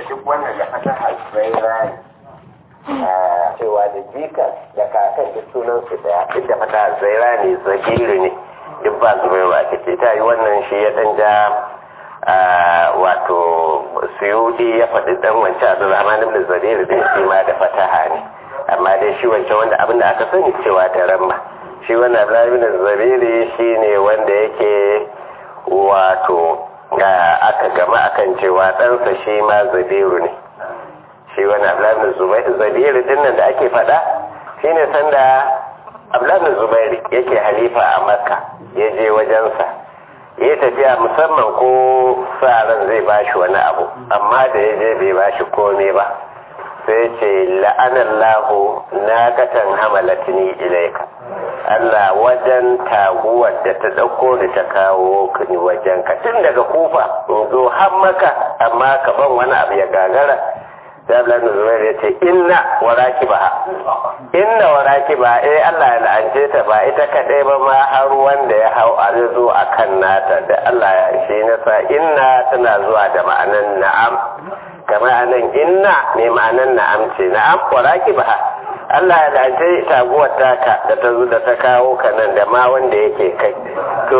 duk wannan da fata hasbaira ne cewa da jika da kakan duk sunan su daya duk da fata hasbaira ne zabiru ne duk ba zubairu a ciki ta yi wannan shi ya dan ja wato suyudi ya faɗi dan wancan abdulrahman ibn zabiru din shi ma da fataha ne amma dai shi wancan wanda abin da aka sani cewa da ramma shi wannan abdulrahman ibn zabiru shi ne wanda yake wato aka gama akan cewa ɗansa shi ma zabiru ne shi wani abdullahi zabiru dinnan da ake faɗa shi ne sanda abdullahi zubairu yake halifa a makka ya je wajensa ya tafiya musamman ko sa ran zai bashi wani abu amma da ya je bai bashi komai ba sai ce la'anallahu na katan hamalatini ilaika Allah wajen taguwar da ta ɗauko da ta kawo ni wajen ka tun daga kufa in zo har maka amma ka ban wani abu ya gagara sai Allah na zuwa ya ce inna waraki ba inna waraki ba eh Allah ya la'ance ta ba ita kadai ba ma har wanda ya hau a zo a kan nata da Allah ya shi nasa inna tana zuwa da ma'anan na'am kamar anan inna ne ma'anan na'am ce na'am waraki ba Allah ya lance taguwar taka da ta zo da ta kawo ka nan da ma wanda yake kai to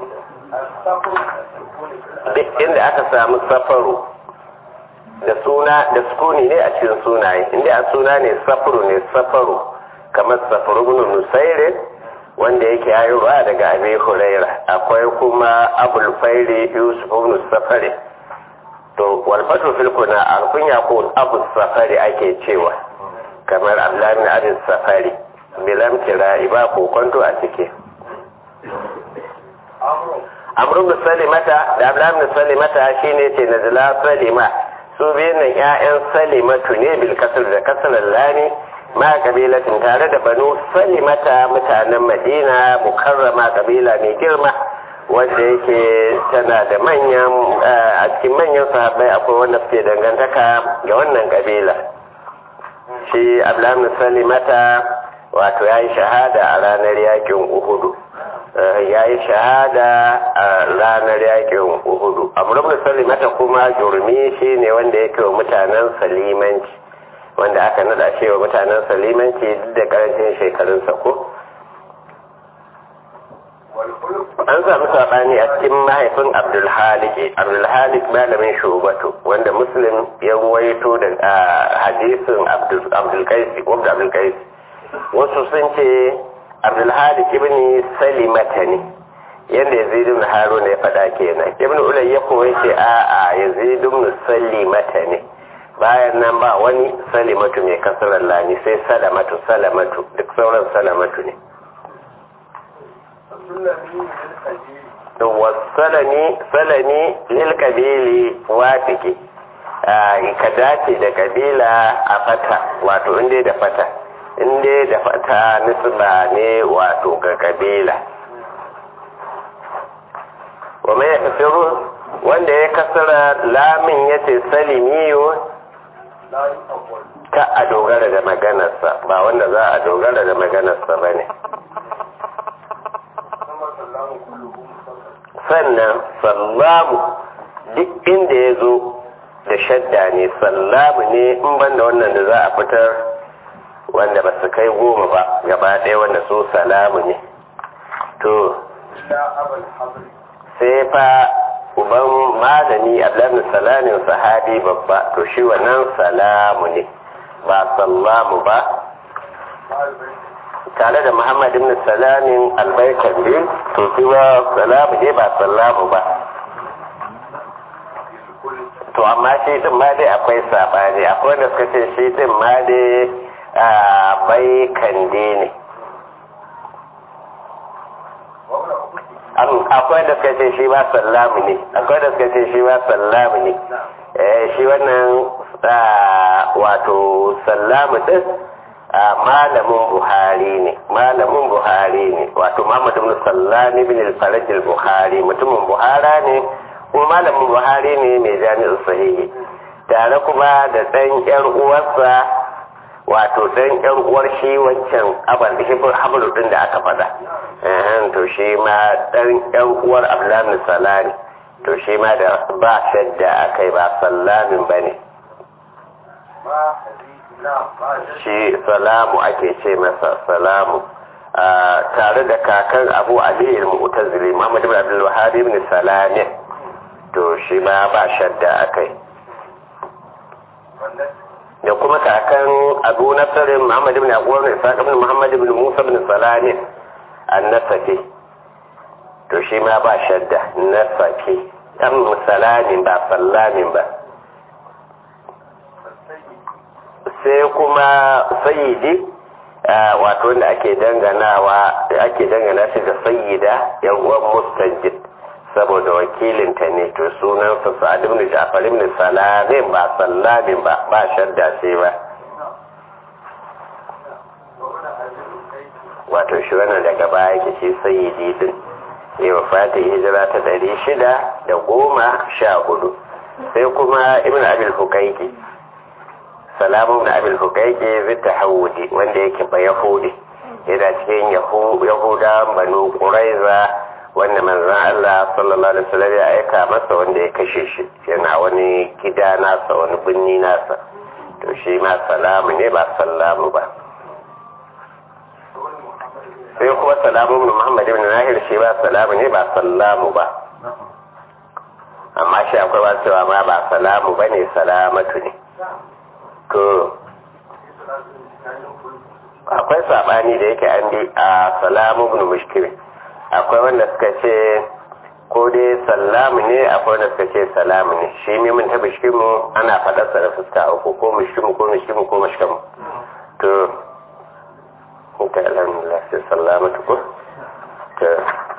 duk inda aka samu safaru da suna da sukuni ne a cikin sunaye inda a suna ne safaru ne safaru kamar safaru ibn nusaire wanda yake yayowa daga abi huraira akwai kuma abul fairi yusuf ibn safari to wal fatu fil kuna alkunya ko abu safari ake cewa kamar abdullahi adin safari bilam kira'i ba kokonto a ciki amru bin salimata da abdullahi bin salimata shine ce nazila salima su biyan nan ƴaƴan salimatu ne bil kasr da kasr lani ma kabilatin tare da banu salimata mutanen madina mukarrama kabila mai girma wanda yake tana da manyan a cikin manyan sahabbai akwai wanda suke dangantaka ga wannan kabila shi abdullahi salimata wato ya yi shahada a ranar yakin uhudu ya yi shahada a ranar yakin uhudu amurin salimata kuma jurmi shi ne wanda yake wa mutanen salimanci wanda aka nada shi wa mutanen salimanci duk da karancin shekarunsa ko an samu saɓani a cikin mahaifin abdulhalik abdulhalik malamin shubatu wanda muslim ya ruwaito da hadisin abdulkaisi wanda abdulkaisi wasu sun ce abdulhalik ibn salimata ne yadda yazid ibn haruna ya faɗa kenan ibn ulay ya koyi ce a a yazid ibn salimata ne bayan nan ba wani salimatu mai kasarar lani sai salamatu salamatu duk sauran salamatu ne wasalami salami lil kabili wafiki ka dace da kabila a fata wato inda da fata inda da fata nisba ne wato ga kabila wa mai kasiru wanda ya kasara lamin ya ce salimiyo ka a dogara da maganarsa ba wanda za a dogara da maganarsa ba ne sannan sallamu duk inda ya zo da shadda ne sallamu ne in banda wannan da za a fitar wanda ba su kai goma ba gaba ɗaya wanda so salamu ne to sai fa uban malami abdullahi salamin sahabi babba to shi wannan salamu ne ba sallamu ba tare da Muhammad ibn Salamin albaikan biyu to kuma salamu ne ba sallamu ba to amma shi din ma dai akwai sabani akwai wanda suka ce shi din ma dai a bai kande ne akwai da suka ce shi ba sallamu ne akwai da suka ce shi ba sallamu ne shi wannan wato sallamu din malamin buhari ne malamin buhari ne wato muhammad ibn sallam ibn al-faraj al-buhari mutumin buhara ne kuma malamin buhari ne mai jami'in sahihi tare kuma da dan yar uwarsa wato dan yar uwar shi wancan abal hibur hablu din da aka fada eh to shi ma dan yar uwar abdullahi salami to shi ma da ba shadda akai ba sallamin bane shi salamu ake ce masa salamu tare da kakan abu ali al-mu'tazili muhammad ibn abdul wahhab ibn salamin to shi ma ba shadda akai da kuma kakan abu nasarin muhammad ibn abu ibn isaac ibn muhammad ibn musa ibn salamin an-nasafi to shi ma ba shadda nasafi dan salamin ba sallamin ba sai kuma sayyidi wato wanda ake danganawa ake dangana shi ga sayyida yan uwan mustajid saboda wakilinta ne to sunansa sa'ad ibn ja'far ibn salamin ba sallamin ba ba shadda sai ba wato shi wannan daga baya yake shi sayyidi din ya wafata hijira ta ɗari shida da goma sha hudu sai kuma ibn abil hukaiki salamu na abin hukaike zita hawudi wanda yake ba yahudi yana cikin yahuda banu ƙuraiza wanda manzan Allah sallallahu alaihi wasallam ya aika masa wanda ya kashe shi yana wani gida nasa wani binni nasa to shi ma salamu ne ba sallamu ba sai kuma salamu ibn Muhammad ibn Nahir shi ba salamu ne ba sallamu ba amma shi akwai ba cewa ma ba salamu bane salamatu ne to akwai sabani da yake an bi a salamu ibn mushkil akwai wanda suka ce ko dai sallamu ne akwai wanda suka ce salamu ne shi mimin ta mushkimu ana faɗarsa da fuska uku ko mushkimu ko mushkimu ko mushkimu to ta alhamdulillah sai sallamatu ko to